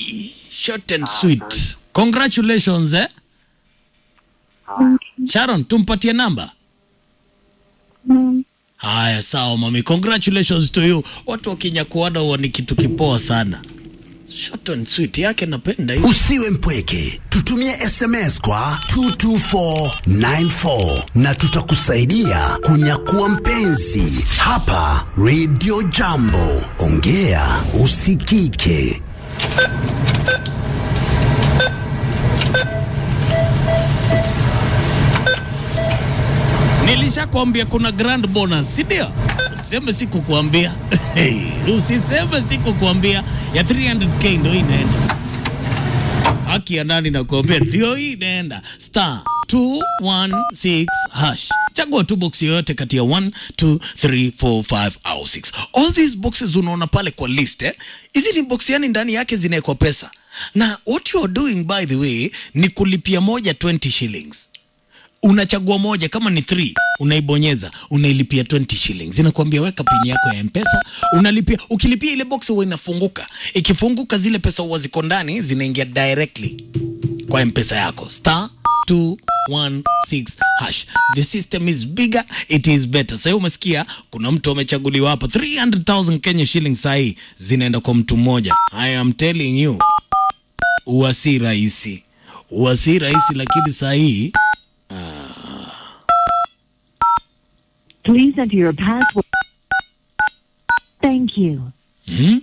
short and sweet congratulations eh? sharon tumpatie namba Mm. haya sawa mami congratulations to you watu wakinyakuana huwa ni kitu kipoa sana short and sweet yake napenda hiyo Usiwe mpweke, tutumie SMS kwa 22494 na tutakusaidia kunyakua mpenzi hapa Radio Jambo. Ongea usikike. nilishakwambia kuna grand bonus si ndio usiseme sikukuambia usiseme sikukuambia ya 300k ndo hii inaenda haki ya nani nakuambia ndio hii inaenda star 216 hash chagua tu box yoyote kati ya 1 2 3 4 5 au 6 all these boxes unaona pale kwa list eh? hizi ni box yani ndani yake zinawekwa pesa na what you are doing by the way ni kulipia moja 20 shillings unachagua moja kama ni 3 unaibonyeza unailipia 20 shillings inakwambia weka pini yako ya mpesa unalipia ukilipia ile box huwa inafunguka ikifunguka zile pesa huwa ziko ndani zinaingia directly kwa mpesa yako star 216 hash the system is bigger it is better sahii umesikia kuna mtu amechaguliwa hapa 300000 kenya shillings sahii zinaenda kwa mtu mmoja i am telling you huwa si rahisi huwa si rahisi lakini sahii Please enter your password. Thank you. Hmm?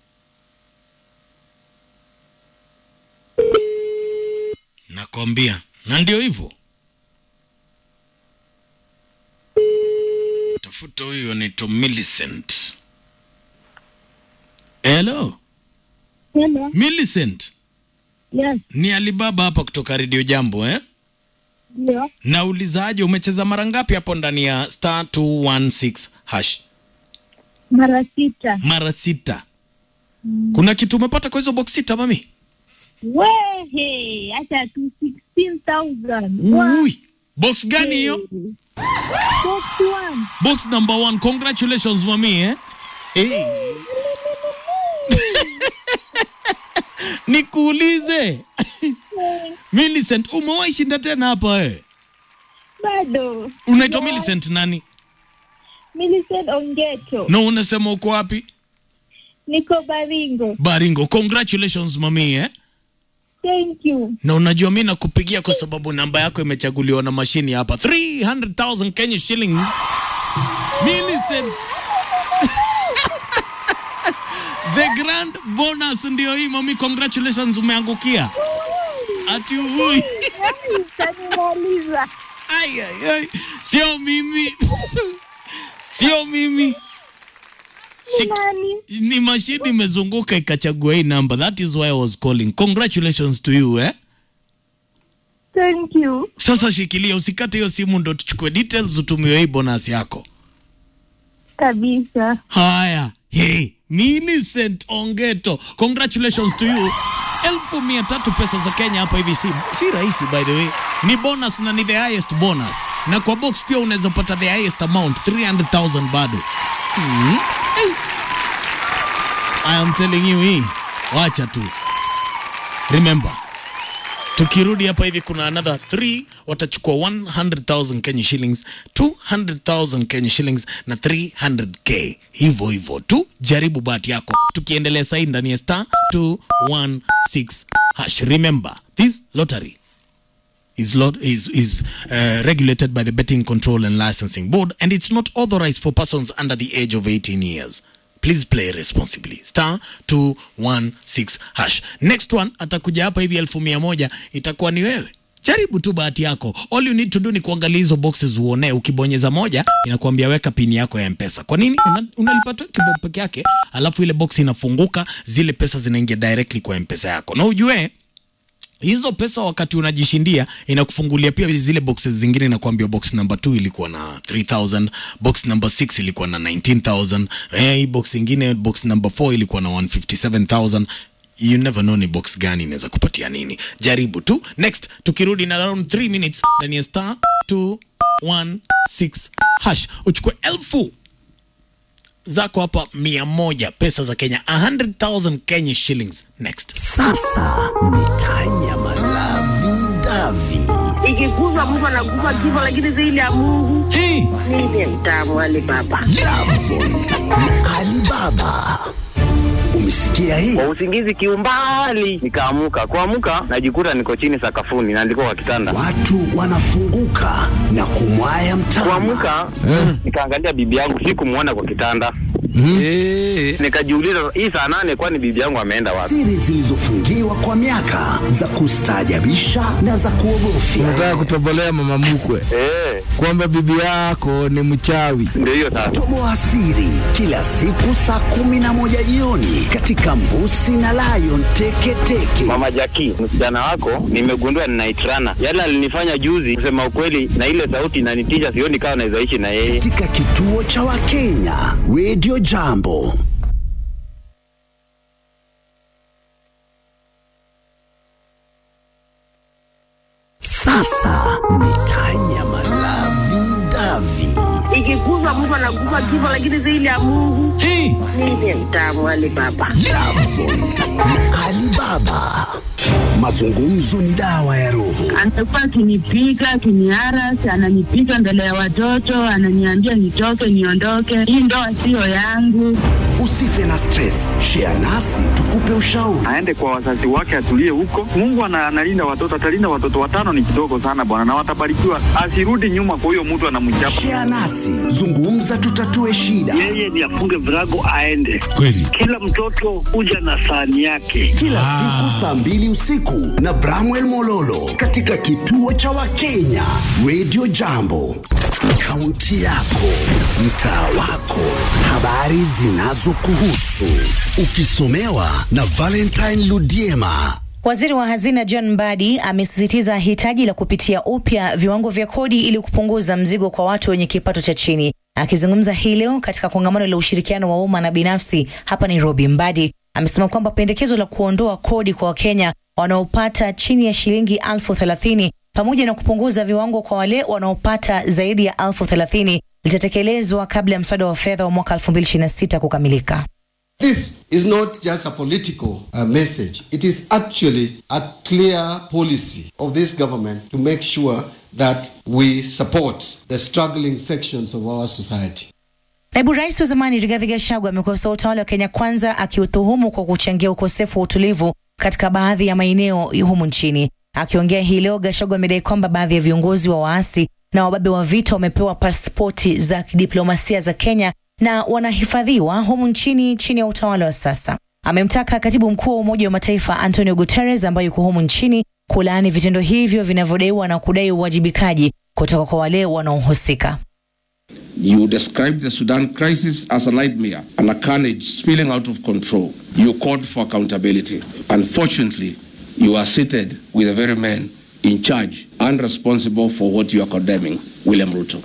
Nakwambia, na ndio hivyo. Tafuta huyu anaitwa Millicent. Hello, Hello. Millicent. Yes, Ni Alibaba hapa kutoka Radio Jambo eh? ndio. Naulizaje, umecheza mara ngapi hapo ndani ya star 216 hash? Mara sita. Mara sita. Kuna kitu umepata kwa hizo box sita mami? Wehe, acha tu 16,000. Ui, box gani hiyo? Box one. Box number one. Congratulations mami eh? Hey. Nikuulize Millicent, umewahi shinda tena hapa eh? Bado. Unaitwa No. Millicent nani? Millicent Ongeto. Na unasema uko wapi? Niko Baringo. Baringo. Congratulations mami eh? Thank you. Na unajua mi nakupigia kwa sababu namba yako imechaguliwa na mashini hapa 300,000 Kenya shillings. Millicent. The grand bonus ndio hii mami, congratulations umeangukia. Ati ui. Utanimaliza. Ai, ai, ai. Sio mimi. Sio mimi. Shik- Nani? Ni mashini imezunguka ikachagua hii namba. That is why I was calling. Congratulations to you eh? Thank you. Sasa shikilia, usikate hiyo simu, ndo tuchukue details, utumiwe hii bonus yako. Kabisa. Haya, hey, Millicent Ongeto, congratulations to you. Elfu mia tatu pesa za Kenya hapa hivi si, si rahisi by the way. Ni bonus na ni the highest bonus, na kwa box pia unaweza pata the highest amount 300,000 bado. Hmm. Hey. I am telling you hii, wacha tu. Remember, tukirudi hapa hivi kuna another 3 watachukua 100,000 Kenya shillings 200,000 Kenya shillings na 300k hivyo hivyo tu jaribu bahati yako tukiendelea sahii ndani ya star 216 hash remember this lottery is, lot, is, is uh, regulated by the betting control and licensing board and it's not authorized for persons under the age of 18 years please play responsibly star 216 hash next one atakuja hapa hivi elfu mia moja itakuwa ni wewe jaribu tu bahati yako all you need to do ni kuangalia hizo boxes uone ukibonyeza moja inakuambia weka pini yako ya mpesa kwa nini Una- unalipa 20 bob peke yake alafu ile box inafunguka zile pesa zinaingia directly kwa mpesa yako na ujue hizo pesa wakati unajishindia inakufungulia pia zile boxes zingine inakuambia box number 2 ilikuwa na 3000 box number 6 ilikuwa na 19000 eh, hii box ingine box number 4 ilikuwa na 157000 you never know ni box gani inaweza kupatia nini jaribu tu next tukirudi na around 3 minutes ndani ya star 216 hash uchukue elfu zako hapa mia moja pesa za Kenya 100,000 Kenya shillings next. Sasa ni Tanya Malavi Davi. ikiguzwa mtu anaguza kifo, lakini zaidi ya Mungu Hey, ndiye mtamu wale baba. Alibaba. Umesikia hii? kwa usingizi kiumbali nikaamuka kuamuka najikuta niko chini sakafuni naandikwa kwa kitanda Watu wanafunguka na kumwaya mtama. kuamuka nikaangalia bibi yangu sikumwona kwa kitanda nikajiuliza hii saa nane kwani bibi yangu ameenda wapi Siri zilizofungiwa kwa miaka za kustaajabisha na za kuogofya. Unataka kutobolea mama mkwe Eh, kwamba bibi yako ni mchawi. ndio hiyo sasa Toboa siri kila siku saa kumi na moja jioni katika Mbusi na Lion Teketeke. mama jaki msichana wako nimegundua ninaitrana yale alinifanya juzi kusema ukweli na ile sauti inanitisha sioni kama naweza ishi na yeye katika kituo cha Wakenya Radio Jambo. Sasa ni Tanya Malavi Davi. Ikiguzwa mtu anaguza kifo, lakini zaidi ya Mungu hey. ndiye mtamu wale baba. Alibaba. Mazungumzo ni dawa ya roho. Amekuwa akinipiga akiniarasi, ananipiga mbele ya watoto, ananiambia nitoke, niondoke, hii ndoa siyo yangu. Usife na stress. Share nasi tukupe ushauri. aende kwa wazazi wake atulie huko. Mungu ana- analinda watoto, atalinda watoto watano, ni kidogo sana bwana, na watabarikiwa. Asirudi nyuma kwa huyo mtu anamchapa. Share nasi. Zungumza tutatue shida. yeye ni afunge virago aende. Kweli. Kila mtoto huja na sahani yake. kila siku saa mbili usiku na Bramwell Mololo katika kituo cha Wakenya Radio Jambo. Kaunti yako, mtaa wako, habari zinazokuhusu, ukisomewa na Valentine Ludiema. Waziri wa hazina John Mbadi amesisitiza hitaji la kupitia upya viwango vya kodi ili kupunguza mzigo kwa watu wenye kipato cha chini. Akizungumza hii leo katika kongamano la ushirikiano wa umma na binafsi hapa Nairobi, Mbadi amesema kwamba pendekezo la kuondoa kodi kwa Wakenya wanaopata chini ya shilingi elfu thelathini pamoja na kupunguza viwango kwa wale wanaopata zaidi ya elfu thelathini litatekelezwa kabla ya mswada wa fedha wa mwaka 2026 kukamilika. This is not just a political uh, message. It is actually a clear policy of this government to make sure that we support the struggling sections of our society. Naibu rais wa zamani Rigathi Gachagua amekosoa utawala wa Kenya Kwanza akiutuhumu kwa kuchangia ukosefu wa utulivu katika baadhi ya maeneo humu nchini. Akiongea hii leo, Gachagua amedai kwamba baadhi ya viongozi wa waasi na wababe wa vita wamepewa pasipoti za kidiplomasia za Kenya na wanahifadhiwa humu nchini chini ya utawala wa sasa. Amemtaka katibu mkuu wa Umoja wa Mataifa Antonio Guterres ambaye yuko humu nchini kulaani vitendo hivyo vinavyodaiwa na kudai uwajibikaji kutoka kwa wale wanaohusika. You described the Sudan crisis as a nightmare and a carnage spilling out of control. You called for accountability. Unfortunately, you are seated with the very men in charge and responsible for what you are condemning, William Ruto.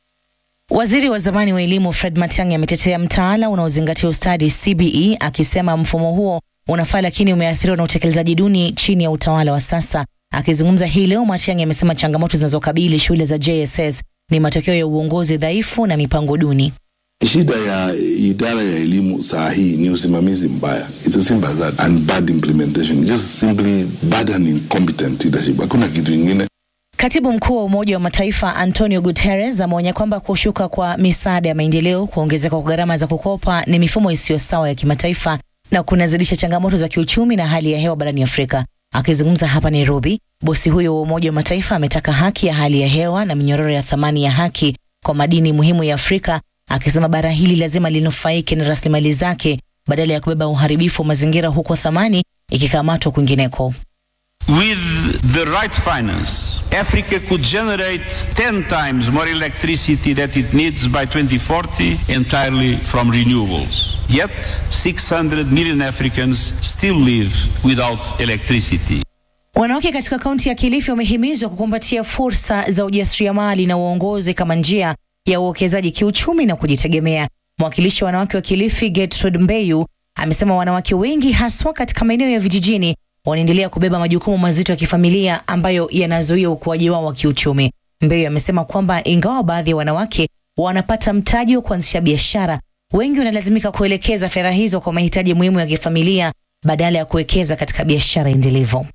Waziri wa zamani wa elimu Fred Matiang'i ametetea mtaala unaozingatia ustadi CBE akisema mfumo huo unafaa lakini umeathiriwa na utekelezaji duni chini ya utawala wa sasa. Akizungumza hii leo, Matiang'i amesema changamoto zinazokabili shule za JSS ni matokeo ya uongozi dhaifu na mipango duni. Shida ya idara ya elimu saa hii ni usimamizi mbaya. It's as simple as that. And bad implementation. Just simply bad and incompetent leadership. Hakuna kitu ingine. Katibu mkuu wa Umoja wa Mataifa Antonio Guterres ameonya kwamba kushuka kwa misaada ya maendeleo, kuongezeka kwa gharama za kukopa ni mifumo isiyo sawa ya kimataifa na kunazidisha changamoto za kiuchumi na hali ya hewa barani Afrika. Akizungumza hapa Nairobi, bosi huyo wa Umoja wa Mataifa ametaka haki ya hali ya hewa na minyororo ya thamani ya haki kwa madini muhimu ya Afrika, akisema bara hili lazima linufaike na rasilimali zake badala ya kubeba uharibifu wa mazingira huko thamani ikikamatwa kwingineko. With the right finance, Africa could generate 10 times more electricity that it needs by 2040 entirely from renewables. Yet, 600 million Africans still live without electricity. Wanawake katika kaunti ya Kilifi wamehimizwa kukumbatia fursa za ujasiriamali na uongozi kama njia ya uwekezaji kiuchumi na kujitegemea. Mwakilishi wa wanawake wa Kilifi Gertrude Mbeyu amesema wanawake wengi haswa katika maeneo ya vijijini wanaendelea kubeba majukumu mazito ya kifamilia ambayo yanazuia ukuaji wao wa kiuchumi. Mbeyu amesema kwamba ingawa baadhi ya wanawake wanapata mtaji wa kuanzisha biashara, wengi wanalazimika kuelekeza fedha hizo kwa mahitaji muhimu ya kifamilia badala ya kuwekeza katika biashara endelevu.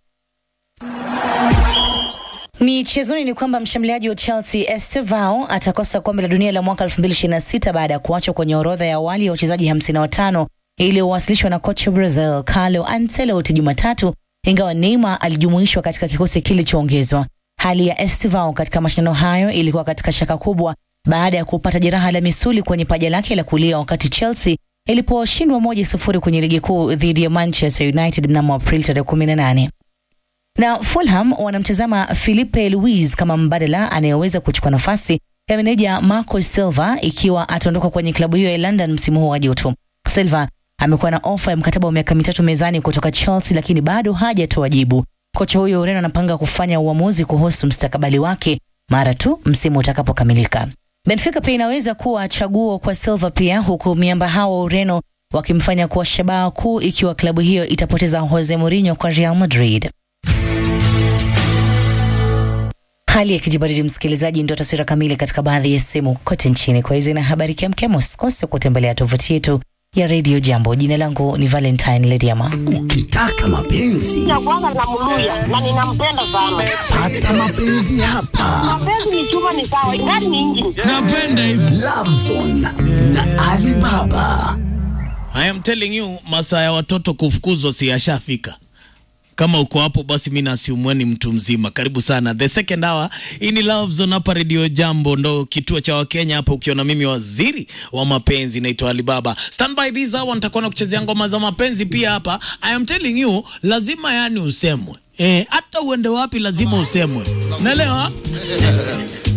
Michezoni ni kwamba mshambuliaji wa Chelsea Estevao atakosa kombe la dunia la mwaka 2026 baada ya kuachwa kwenye orodha ya awali ya wachezaji 55 iliyowasilishwa na kocha Brazil Carlo Ancelotti Jumatatu, ingawa Neymar alijumuishwa katika kikosi kilichoongezwa. Hali ya Estevao katika mashindano hayo ilikuwa katika shaka kubwa baada ya kupata jeraha la misuli kwenye paja lake la kulia wakati Chelsea iliposhindwa moja sufuri kwenye ligi kuu dhidi ya Manchester United mnamo Aprili tarehe 18 na Fulham wanamtazama Filipe Luis kama mbadala anayeweza kuchukua nafasi ya meneja Marco Silva ikiwa ataondoka kwenye klabu hiyo ya London msimu huu wa joto. Silva amekuwa na ofa ya mkataba wa miaka mitatu mezani kutoka Chelsea, lakini bado hajatoa jibu. Kocha huyo Ureno anapanga kufanya uamuzi kuhusu mstakabali wake mara tu msimu utakapokamilika. Benfica pia inaweza kuwa chaguo kwa Silva pia, huku miamba hao wa Ureno wakimfanya kuwa shabaha kuu ikiwa klabu hiyo itapoteza Jose Mourinho kwa Real Madrid. Hali ya kijibaridi, msikilizaji, ndio taswira kamili katika baadhi ya sehemu kote nchini. Kwa hizo na habari kemkem, usikose kutembelea tovuti yetu ya Radio Jambo. Jina langu ni Valentine Lediama. Ukitaka mapenzi ya kwanza namluya na ninampenda sana. pata mapenzi hapa. Mapenzi ni chuma, ni sawa, ingani ni injini. Napenda hivyo. Love Zone na Alibaba. I am telling you, masaa ya watoto kufukuzwa si yashafika. Kama uko hapo basi mi nasiumwe ni mtu mzima. Karibu sana the second hour. Hii ni Love Zone hapa Radio Jambo, ndo kituo cha Wakenya hapa, ukiona mimi waziri wa mapenzi naitwa Alibaba. Stand by this hour, nitakuwa na kuchezea ngoma za mapenzi pia hapa. I am telling you, lazima yani usemwe. Eh, hata uende wapi lazima usemwe. Naelewa?